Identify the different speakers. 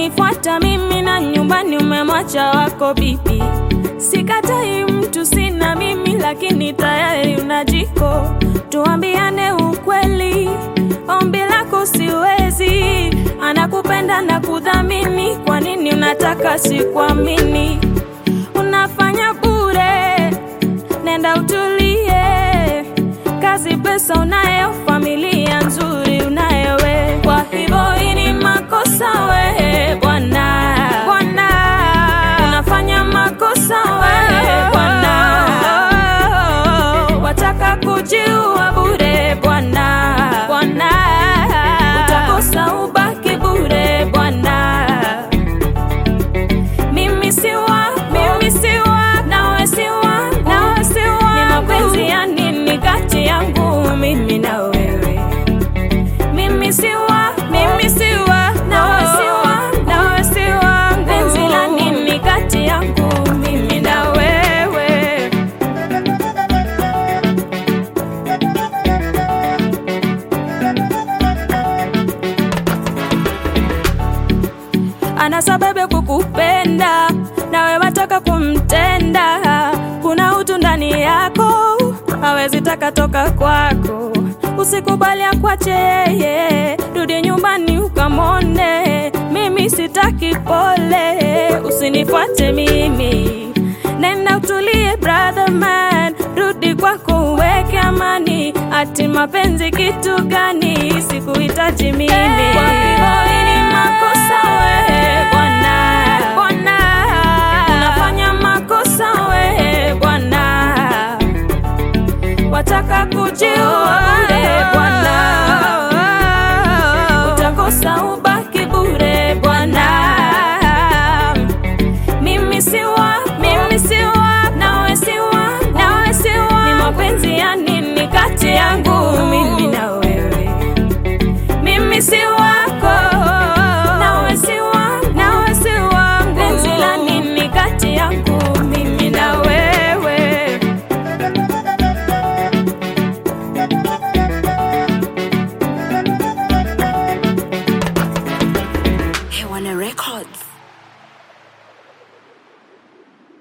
Speaker 1: umenifuata mimi na nyumbani umemwacha wako bibi. Sikatai mtu sina mimi, lakini tayari una jiko. Tuambiane ukweli, ombi lako siwezi. Anakupenda na kudhamini, kwa nini unataka sikuamini? Unafanya bure, nenda utulie. Kazi, pesa unayo, familia nzuri unayo we. Kwa hivyo hii ni makosa we bwana, bwana, unafanya makosa we bwana, wataka kujiua bure bwana, bwana, utakosa ubaki bure bwana. Mimi si wako, mimi si wako, nawe si wako, nawe si wako. Ni mapenzi ya nini kati yangu mimi na wewe? Mimi si wako, mimi si wako, nawe si wako, nawe si wako. Penzi la nini kati yangu mimi na wewe? ana sababu ya kukupenda nawe wataka kumtenda. Kuna utu ndani yako, hawezi taka toka kwako. Usikubali akwache yeye, rudi nyumbani ukamone. Mimi sitaki pole, usinifuate mimi, nenda utulie brother man, rudi kwako uweke amani. Ati mapenzi kitu gani? Sikuhitaji mimi. Kwa hivyo hii ni makosa we bwana, bwana, unafanya makosa we bwana, wataka kujiua bure bwana, utakosa ubaki bure bwana. Mimi si wako, mimi si wako, nawe si wako, nawe si wako. Ni mapenzi yani